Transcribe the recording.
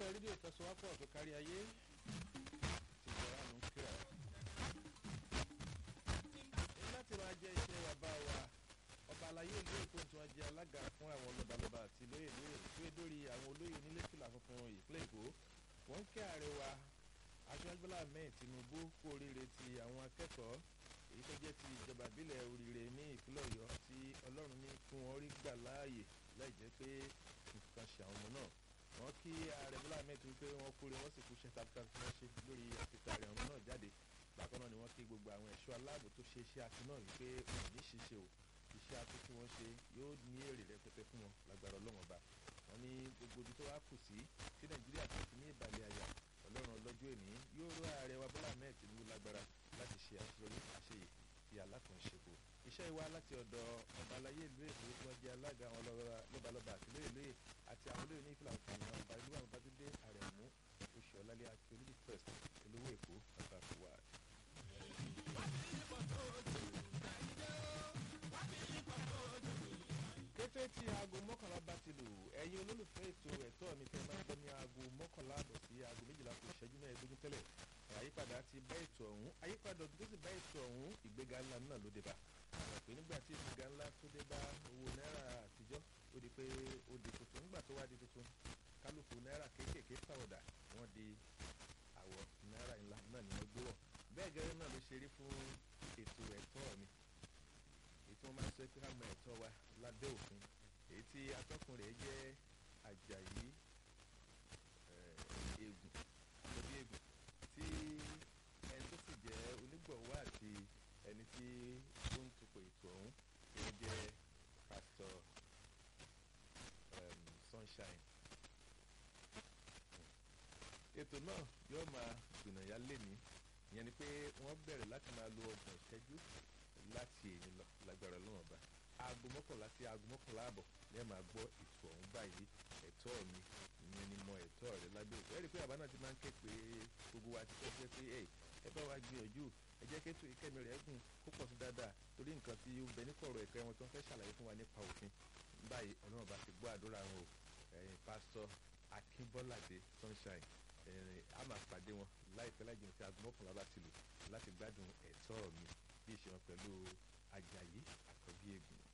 iléeṣẹ́ rédíò ìtẹ̀síwápọ̀ tó kárí ayé ti jọra nù kíra. ní láti máa jẹ́ iṣẹ́ bàbá wa ọba alayé ìlú èkó tí wọ́n jẹ́ alága fún àwọn lọ́balọ́ba àti lóyè lóyè tó é dórí àwọn olóyè nílé fìlà funfun ìpínlẹ̀ èkó wọ́n ń kí ààrẹ wa aṣáájú bọ́lá ahmed tinubu kú oríire ti àwọn akẹ́kọ̀ọ́ èyí tó jẹ́ ti ìjọba ìbílẹ̀ oríire ní ìpínlẹ̀ ọ̀yọ́ tí ọlọ́run ní kí wọ́n rí gbà láàyè láì jẹ́ pé nǹkan ṣe àwọn ọmọ náà wọ́n kí ààrẹ bọ́lá ahmed tinubu pé wọ́n kúre wọ́n sì kú iṣẹ́ takuntakun tí wọ́n ṣe lórí àtìkà ààrẹ ọmọ náà jáde bákan náà ni wọ́n kí gbogbo àwọn ẹ̀ṣọ́ aláàbò tó ṣe iṣẹ́ akin náà wípé wọn ò ní ṣiṣẹ́ o iṣẹ́ akin tí wọ́n ṣe yóò ní èrè rẹpẹtẹ fún wọn lágbára ọlọ́wọ́n ọba wọn ní gbogbo ibi tó wá kù sí tí nàìjíríà tó ti ní ìbàlẹ̀ àyà ọlọ́run ọlọ́jọ́ èní yóò rọ ààrẹ wa bọ́lá ahmed tinubu lágbára láti ṣe àṣeyọrí àṣeyè ti alákànṣepọ iṣẹ́ ìwá láti ọ̀dọ̀ ọba aláyé ìlú èkó tí wọ́n jẹ́ alága àwọn lọ́balọ́ba àti lóye lóye àti àwọn olóyè ní ìfìlà òkè àwọn ọba ìlú àwọn bàdúndé àrẹ̀mú oṣù ọ̀làlẹ́ àti olùdí first olówó èkó bàbá fúwa. kété tí aago mọ́kànlá bá ti lù ẹ̀yin olólùfẹ́ ètò ẹ̀tọ́ mi tẹ́ máa ń gbọ́ ní aago mọ́kànlá àbọ̀ sí aago méjìlá kù ìṣẹ́jú mẹ́ẹ̀ẹ́dógún tẹ́lẹ̀ àyípadà ti bá ètò ọ̀hún àyípadà ọdún tó sì bá ètò ọ̀hún ìgbéga ńlá náà ló dé bá àwọn pé nígbà tí ìgbéga ńlá tó dé bá owó náírà àtijọ́ ó di pé ó di tuntun nígbà tó wá di tuntun kálukú náírà kéékèèké pàwọ̀dà wọ́n di àwọ̀ náírà ńlá náà ni wọ́n gbé wọ̀ bẹ́ẹ̀ gẹ́gẹ́ náà ló ṣe rí fún ètò ẹ̀tọ́ mi èyí tí wọ́n máa ń sọ pé ká mọ ẹ̀tọ́ wa lábẹ́ òfin èyí tí atọ́kùn rẹ̀ jẹ́ àjàyí eégún lórí eégún tí ẹni tó sì jẹ́ onígbọ̀wọ́ àti ẹni tí ó ń tukọ̀ ètò ọ̀hún tó jẹ́ pásítọ̀ sunshine. ètò náà yóò máa gbìnàyà lẹ́ni ìyẹn ni pé wọ́n bẹ̀rẹ̀ láti máa lo ọgbọ̀n ìṣẹ́jú láti èyí lọ lágbára lọ́wọ́n bá aago mọ́kànlá sí aago mọ́kànlá àbọ̀ ní ẹ̀ máa gbọ́ ètò ọ̀hún báyìí ẹ̀tọ́ mi ìyẹn ni mo ẹ̀tọ́ rẹ lábẹ́ òkú ẹ̀rí pé àbá náà ti máa ń ké pé gbogbo wa ti fẹ́ pé ẹ̀ ẹ bá wa gbìyànjú ẹ jẹ́ kétò ìkẹ́mi rẹ̀ gùn kó pọ̀ sí dáadáa torí nǹkan tí ó bẹ ní kọ̀rọ̀ ẹ̀kọ́ wọn tó ń fẹ́ ṣàlàyé fún wa nípa òfin báyìí ọlọ́run bá ti gbọ́ àdúrà wọn o ẹ̀yìn pásítọ̀ akínbọ́ládé sunshine ẹ̀rìn a máa pàdé wọn láìpẹ́ láì jìnnà tí aago mọ́kànlá bá ti lù láti gbádùn ẹ̀tọ́ mi bí ìṣe wọn pẹ̀lú ajayi àkọ́bí ègùn.